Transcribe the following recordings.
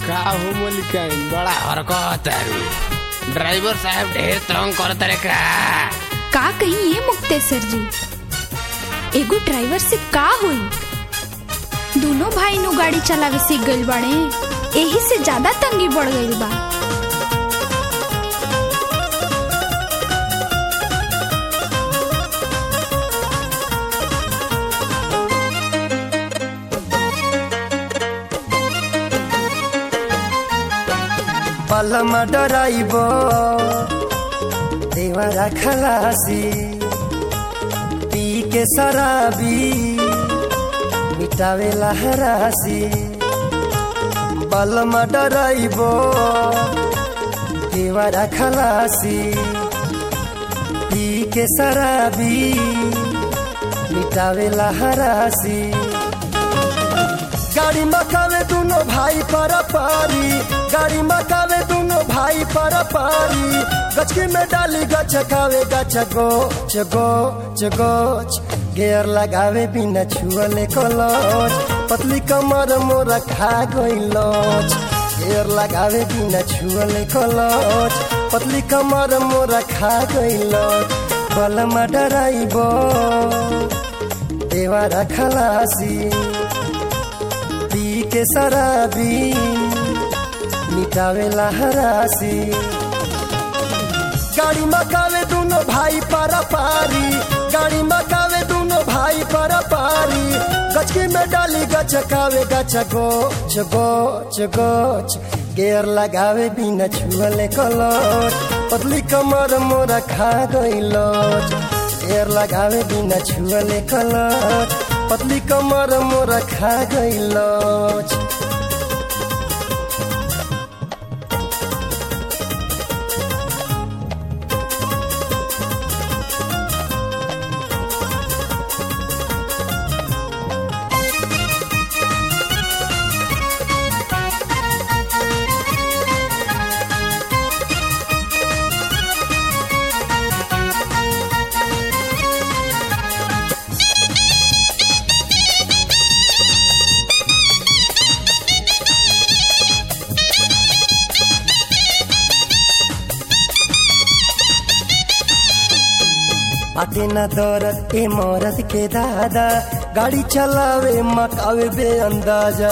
का हो मलिकाइन बड़ा हरकत तारू ड्राइवर साहब ढेर तंग करत रे का का कही ये मुक्तेसर जी एगो ड्राइवर से का होई दोनों भाई नु गाड़ी चलावे सीख गइल बाड़े एही से ज्यादा तंगी बढ़ गइल बा पलमा डराइब देवरा खलासी पी के शराबी मिटावे लहरासी बलमा डराइब देवरा खलासी पी के शराबी मिटावे लहरासी गाड़ी मकावे दोनों भाई पर पारी गाड़ी मकावे दोनों भाई पर पारी गचकी में डाली गचकावे गच गोच गोच गोच गेयर लगावे बिना छुअले कलच पतली कमर मोरा खा गइलच गेयर लगावे बिना छुअले कलच पतली कमर मोरा खा गइलच बलमा डराइब देवारा खलासी पी के शराबी मिटावे लहरासी गाड़ी मकावे दोनों भाई पर पारी गाड़ी मकावे दोनों भाई पर पारी गचकी में डाली गचकावे गच गोच गोच गोच गेयर लगावे बिना छुअले कलच पतली कमर मोरा खा गइलच गेयर लगावे बिना छुअले कलच पतली कमर मोरा खा गइलच बाटे न दौरत ए मौरत के दादा गाड़ी चलावे मकावे बे अंदाजा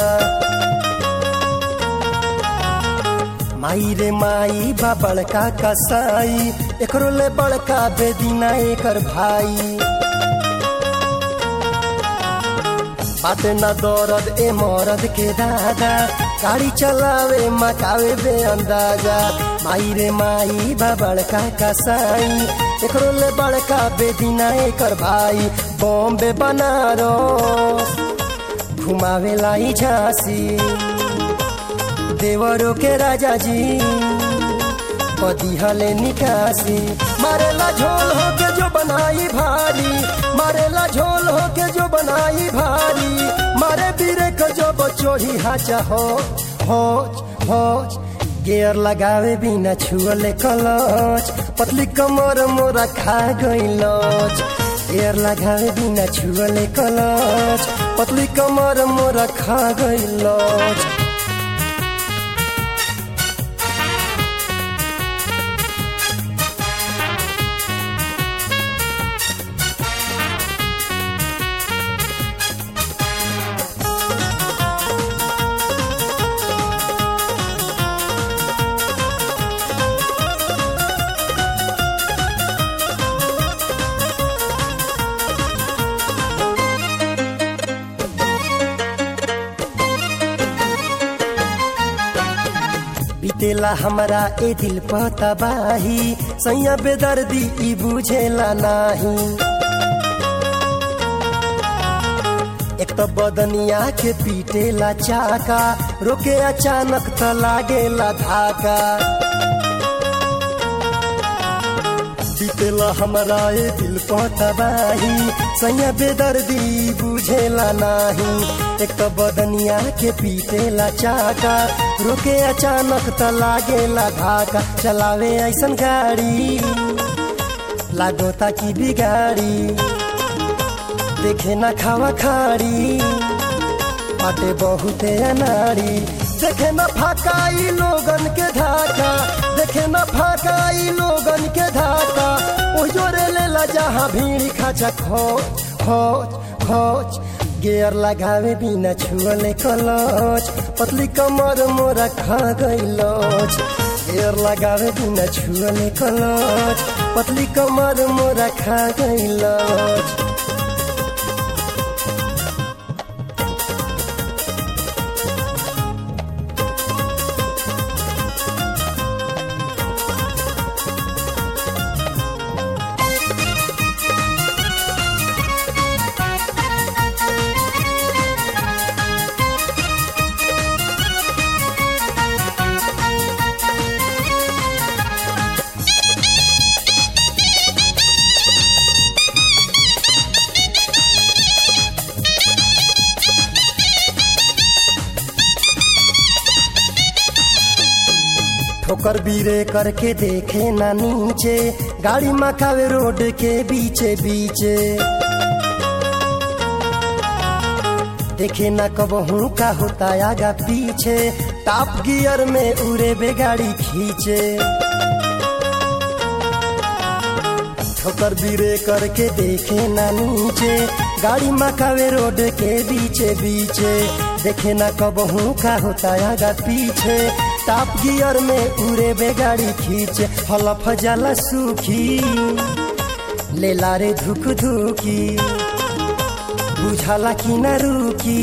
माई रे माई बा बड़का कसाई एकरो ले बड़का बेदीना एकर भाई बाटे न दौरद ए मौरद के दादा गाड़ी चलावे मकावे बे अंदाजा माई रे माई बा बड़का कसाई एकरो ले बड़का बेदीना एकर भाई बॉम्बे बनारस घुमावे लाई झांसी देवरों के राजा जी पदिहले निकासी मारेला झोल हो के जो बनाई भारी मारेला झोल हो के जो बनाई भारी मारे बीरे को जो बचोही हाचा हो होच होच गेयर लगावे बिना छुअले कलच पतली कमर मोरा खा गइलच गेयर लगावे बिना छुअले कलच पतली कमर मोरा खा गइलच बीतेला हमरा ए दिल पतबाही सैया बेदर्दी ई बुझेला नाही एक तो बदनिया के पीटेला चाका रोके अचानक त लागेला धाका बीतेला हमरा ए दिल पतबाही सैया बेदर्दी बुझेला नाही एक तो बदनिया के पीटेला चाका रोके अचानक त लागेला धाका चलावे ऐसन गाड़ी लागो ताकि बिगाड़ी देखे ना खावा खाड़ी बाटे बहुते अनाड़ी देखे न फाकाई लोगन के धाका देखे न फाकाई लोगन के धाका ओ जोरे लेला जहाँ भीड़ खाचा खोच खोच खोच गेयर लगावे बिना छुअले कलच पतली कमर मोरा खा गइलच गेयर लगावे बिना छुअले कलच पतली कमर मोरा खा गइलच ठोकर बीरे करके देखे ना नीचे गाड़ी मकावे रोड के बीचे बीचे देखे ना कब हूँ का होता आगा पीछे टॉप गियर में उड़े बे गाड़ी खींचे ठोकर बीरे करके देखे ना नीचे गाड़ी मकावे रोड के बीचे बीचे देखे ना कब हूँ का होता आगा पीछे टॉप गियर में उड़े बे गाड़ी खींचे हलफ जाला सूखी ले लारे धुक धुकी बुझाला कि न रुकी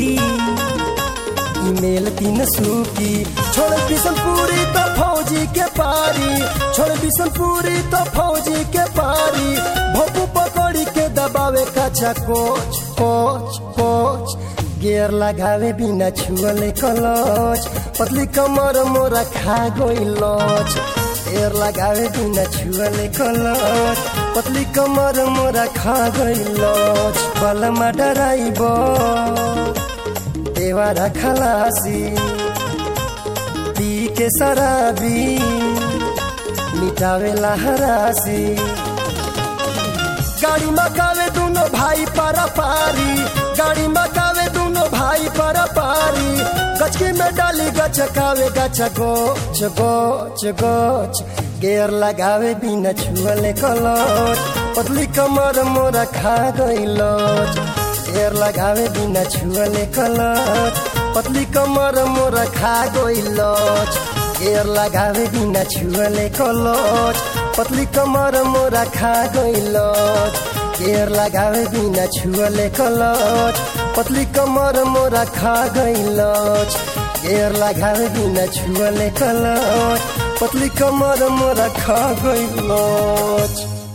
ईमेल तीन सूकी छोड़ बिशनपुरी तो फौजी के पारी छोड़ बिशनपुरी तो फौजी के पारी भोपू पकड़ी के दबावे कचा कोच कोच कोच गेयर लगावे बिना छुअले कलच पतली कमर मोरा खा गइलच गेयर लगावे बिना छुअले कलच पतली कमर मोरा खा गइलच बलमा डराइब देवारा खलासी पी के शराबी मिटावे हरासी गाड़ी मकावे दोनों भाई पारा पारी गाड़ी मकावे दोनों भाई पारा पारी गचकी में डाली गचकावे गच गोच गोच गोच गेयर लगावे बिना छुअले कलच पतली कमर मोरा खा गइलच गेयर लगावे बिना छुअले कलच पतली कमर मोरा खा गइलच गेयर लगावे बिना छुअले कलच पतली कमर मोरा खा गइलच गेयर लगावे बिना छुअले कलच पतली कमर मोरा खा गइलच गेयर लगावे बिना छुअले कलच पतली कमर मोरा खा गइलच